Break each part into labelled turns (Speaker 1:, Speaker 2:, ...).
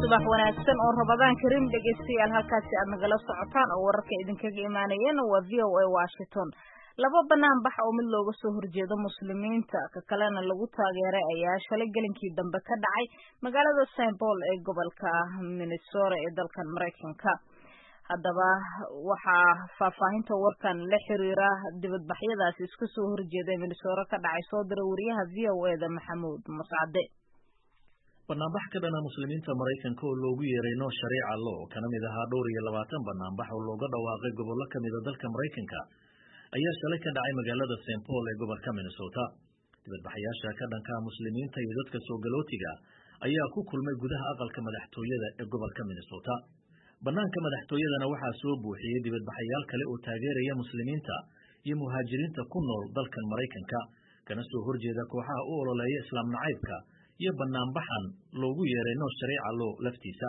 Speaker 1: subax wanaagsan oo rabadaan karim dhegaystayaal halkaasi aad nagala socotaan oo wararka idinkaga imaanayeen waa v o a washington laba banaan bax oo mid looga soo horjeedo muslimiinta ka kalena lagu taageeray ayaa shalay gelinkii dambe ka dhacay magaalada st paul ee gobolka minnesota ee dalkan maraykanka haddaba waxaa faahfaahinta warkan la xiriira dibadbaxyadaasi iska soo horjeeda ee minnesota ka dhacay soo dira wariyaha v o e da maxamuud mascade
Speaker 2: banaanbax ka dhana muslimiinta maraykanka oo loogu yeeray noo shareeca lo kana mid ahaa dhowr iyo labaatan banaanbax oo looga dhawaaqay gobollo ka mida dalka maraykanka ayaa shalay ka dhacay magaalada st paul ee gobolka minnesota dibadbaxayaasha ka dhanka muslimiinta iyo dadka soo galootiga ayaa ku kulmay gudaha aqalka madaxtooyada ee gobolka minnesota banaanka madaxtooyadana waxaa soo buuxiyey dibadbaxayaal kale oo taageeraya muslimiinta iyo muhaajiriinta ku nool dalkan maraykanka kana soo horjeeda kooxaha u ololeeya islaam nacaybka iyo banaanbaxan loogu yeeray noo shareeca lo laftiisa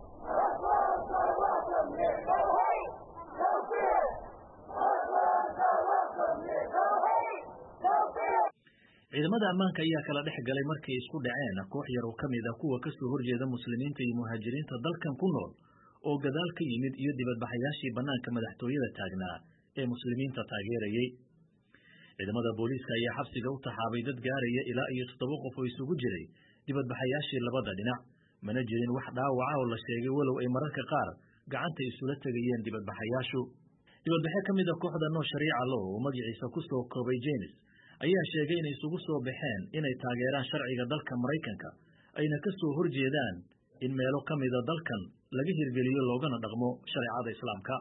Speaker 2: ciidamada ammaanka ayaa kala dhex galay markay isku dhaceen koox yar oo ka mid ah kuwa kasoo horjeeda muslimiinta iyo muhaajiriinta dalkan ku nool oo gadaal ka yimid iyo dibadbaxayaashii banaanka madaxtooyada taagnaa ee muslimiinta taageerayey ciidamada booliiska ayaa xabsiga u taxaabay dad gaaraya ilaa iyo toddoba qof oo isugu jiray dibadbaxayaashii labada dhinac mana jirin wax dhaawaca oo la sheegay walow ay mararka qaar gacanta isula tegayeen dibadbaxayaashu dibadbaxe ka mid a kooxda noo shariica lo oo magaciisa ku soo koobay jenis ayaa sheegay inay isugu soo baxeen inay taageeraan sharciga dalka maraykanka ayna ka soo horjeedaan in meelo ka mida dalkan laga hirgeliyo loogana dhaqmo shareecada islaamka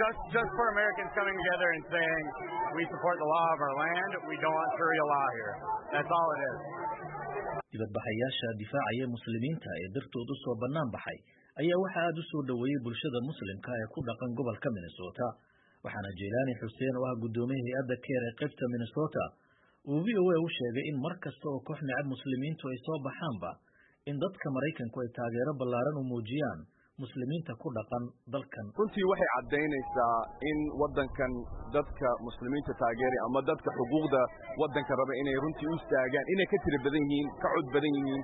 Speaker 2: dibadbaxayaasha difaacaya muslimiinta ee dartood u soo bannaan baxay ayaa waxaa aada u soo dhoweeyey bulshada muslimka ee ku dhaqan gobolka minnesota waxaana jelaani xuseen oo ah guddoomiye hay-adda keer ee qaybta minnesota uu v o a u sheegay in mar kasta oo koox necab muslimiintu ay soo baxaanba in dadka maraykanku ay taageero ballaaran u muujiyaan muslimiinta ku dhaqan dalkan
Speaker 3: runtii waxay caddaynaysaa in waddankan dadka muslimiinta taageeray ama dadka xuquuqda waddanka raba inay runtii u istaagaan inay ka tiri badan yihiin ka cod badan yihiin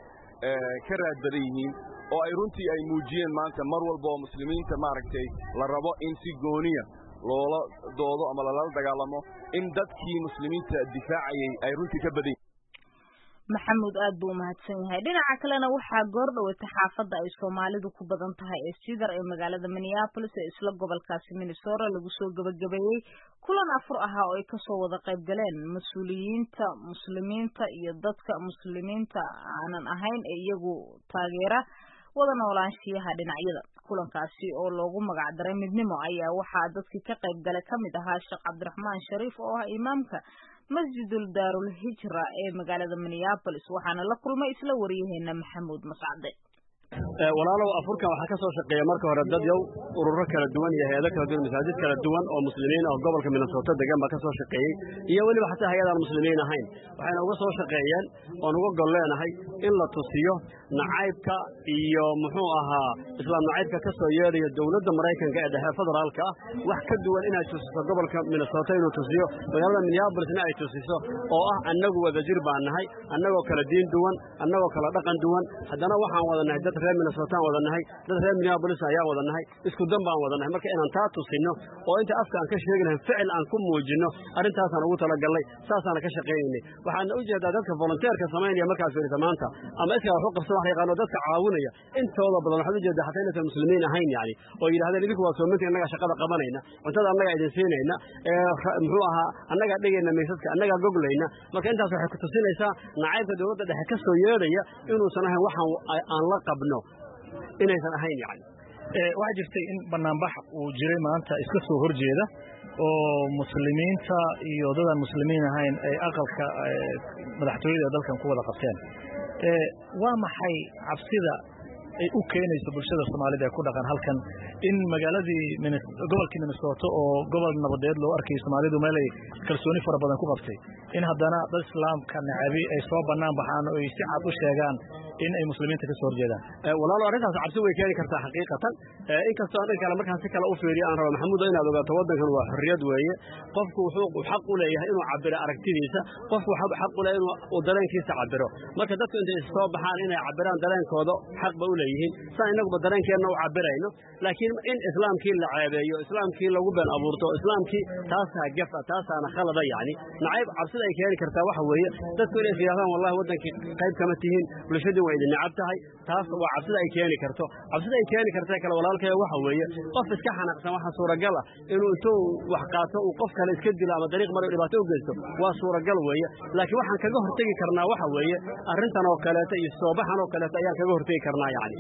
Speaker 3: ka raad badan yihiin oo ay runtii ay muujiyeen maanta mar walba oo muslimiinta maaragtay la rabo in si gooniya loola doodo ama lalala dagaalamo in dadkii muslimiinta difaacayay ay runtii ka badan yihiin
Speaker 1: maxamuud aad buu umahadsan yahay dhinaca kalena waxaa goor dhaweyta xaafadda ay soomaalidu ku badan tahay ee sidar ee magaalada minneapolis ee isla gobolkaasi minnesota lagu soo gebagabeeyey kulan afur ahaa oo ay kasoo wada qayb galeen mas-uuliyiinta muslimiinta iyo dadka muslimiinta aanan ahayn ee iyagu taageera wada noolaanshiyaha dhinacyada kulankaasi oo loogu magac daray midnimo ayaa waxaa dadkii ka qayb galay ka mid ahaa sheekh cabdiraxmaan shariif oo ah imaamka masjidul daarul hijra ee magaalada minneapolis waxaana la kulmay isla wariyaheena maxamuud mascade
Speaker 4: walaalow afurkan waxaa ka soo shaqeeya marka hore dad yow ururo kala duwan iyo hay-ado kala duwan masaajid kala duwan oo muslimiin oo gobolka minnesota degan baa ka soo shaqeeyey iyo weliba xataa hay-adaan muslimiin ahayn waxayna uga soo shaqeeyeen oon uga gol leenahay in la tusiyo nacaybka iyo muxuu ahaa islaam nacaybka ka soo yeedhaya dowladda maraykanka ee dhexe federaalka ah wax ka duwan inay tusiso gobolka minnesota inuu tusiyo magaalada minneabolisna ay tusiso oo ah annagu wadajir baan nahay annagoo kala diin duwan annagoo kala dhaqan duwan haddana waxaan wada nahay dad reer minnesotaan wada nahay dad reer minneabolis ayaan wada nahay isku dan baan wada nahay marka inaan taa tusinno oo inta afka aan ka sheegi lahayn ficil aan ku muujinno arrintaasaan ugu talagallay saasaana ka shaqaynaynay waxaana u jeedaa dadka volunteerka samaynaya markaad fiirisa maanta ama iskaa wax u qabsan wax yaqaano dadka caawinaya intooda badan waxaad u jeedaa xataa inaysan muslimiin ahayn yani oo yidhahdeen idinku waa soominta innagaa shaqada qabanayna cuntada annagaa idin siinayna muxuu ahaa annagaa dhigayna maysadka annagaa goglayna marka intaas waxay ku tusinaysaa nacaybka dowladda dhexe ka soo yeedhaya inuusan ahayn waxaan aan la qabno inaysan ahayn yani
Speaker 2: waxaa jirtay in banaanbax uu jiray maanta iska soo horjeeda oo muslimiinta iyo dadaan muslimiin ahayn ay aqalka madaxtooyada ee dalkan ku wada qabteen waa maxay cabsida ay u keenayso bulshada soomaalida ee ku dhaqan halkan in magaaladii gobolkii minnesota oo gobol nabadeed loo arkayay soomaalidu meel ay kalsooni fara badan ku qabtay in haddana dad islaamka nacabi ay soo bannaan baxaan oo ay si cad u sheegaan in ay muslimiinta ka soo horjeedaan
Speaker 4: walaalo arrintaas cabsi way keeni kartaa xaqiiqatan inkastoo dhan kale markaan si kale u fiiriyo aan rabo maxamuudo inaad ogaato waddankan waa xorriyad weeye qofku wuxuu xaq u leeyahay inuu cabiro aragtidiisa qofku xaq u leeyahay inuu dareenkiisa cabiro marka dadku intay soo baxaan inay cabiraan dareenkooda xaq ba u leeyihiin saan inaguba dareenkeenna u cabirayno laakiin in islaamkii la ceebeeyo islaamkii lagu been abuurto islaamkii taasaa gafa taasaana khalada yacni nacayb cabsida ay keeni kartaa waxa weeye dadku inay fiyaadaan wallahi waddankii qayb kama tihiin bulshadii waa idin necab tahay taas waa cabsida ay keeni karto cabsida ay keeni karta kale walaalkaya waxa weeye qof iska xanaaqsan waxa suuragal ah inuu intuu wax qaato uu qof kale iska dilo ama dariiq maro dhibaato u geysto waa suuragal weeye laakiin waxaan kaga hortegi karnaa waxa weeye arrintan oo kaleeto iyo soobaxan oo kaleeto ayaan kaga hortegi karnaa yacni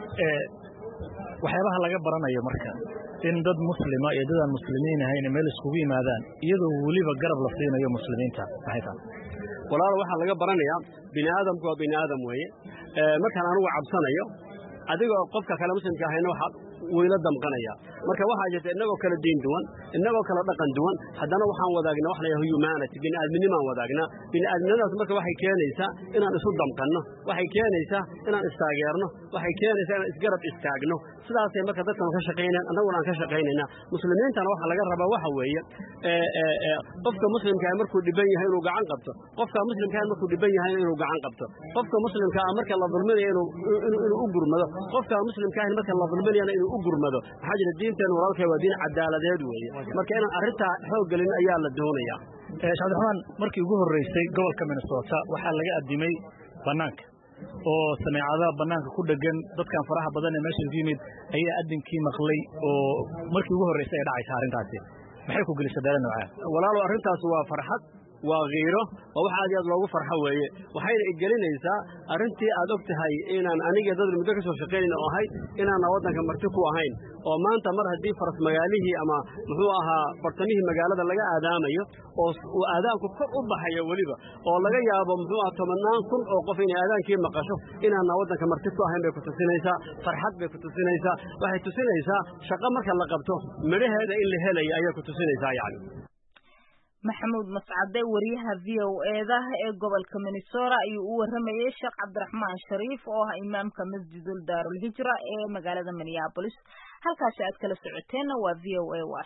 Speaker 2: waxyaabaha laga baranayo marka in dad muslima iyo dadaan muslimiin ahayn meel iskugu yimaadaan iyadoo weliba garab la siinayo muslimiinta maxay tahay
Speaker 4: walaalo waxaa laga baranayaa bini aadamku waa bini aadam weeye markaan anugu cabsanayo adigoo qofka kale muslimka ahayna waxaad weyla damqanaya marka waxaa jirta innagoo kala diin duwan innagoo kala dhaqan duwan haddana waxaan wadaagnaa wax la yidhaha humanity bini'aadminimaan wadaagnaa bini'aadminimadaas marka waxay keenaysaa inaan isu damqanno waxay keenaysaa inaan istaageerno waxay keenaysaa inaan isgarab istaagno sidaasay marka dadkan ka shaqaynayaan annaguna aan ka shaqaynaynaa muslimiintana waxaa laga rabaa waxa weeye qofka muslimkaa markuu dhiban yahay inuu gacan qabto qofka muslimkaa markuu dhiban yahay inuu gacan qabto qofka muslimkaa marka la dulminayo inuu u gurmado qofka muslimkaa marka la dulminayana inuu u gurmado maxaa jira diinteen walaalkay waa diin cadaaladeed weeye marka inaan arrintaa xoog gelin ayaa la doonayaa
Speaker 2: sheekh cabdiraxmaan markii ugu horreysay gobolka minnesota waxaa laga addimay bannaanka oo sameecadaha bannaanka ku dhegan dadkan faraha badan ee meesha ku yimid ayaa addinkii maqlay oo markii ugu horreysay ay dhacaysa arrintaasi maxay ku gelisay dare noocaa
Speaker 4: walaalow arrintaas waa farxad waa kiiro oo wax aad iyo aad loogu farxo weeye waxayna igelinaysaa arrintii aad og tahay inaan aniga dad muddo ka soo shaqaynayn oo ahayd inaana waddanka marti ku ahayn oo maanta mar haddii faras magaalihii ama muxuu ahaa bartamihii magaalada laga aadaamayo oo uu aadaanku kor u baxayo weliba oo laga yaabo muxuu aha tobannaan kun oo qof inay aadaankii maqasho inaana waddanka marti ku ahayn bay ku tusinaysaa farxad bay ku tusinaysaa waxay tusinaysaa shaqo marka la qabto midhaheeda in la helayo ayay ku tusinaysaa yacni
Speaker 1: maxamuud mascade wariyaha v o eda ee gobolka minnesota ayuu u waramayay sheekh cabdiraxmaan shariif oo ah imaamka masjidul daarulhijra ee magaalada minneabolis halkaasi aad kala socoteenna waa v o a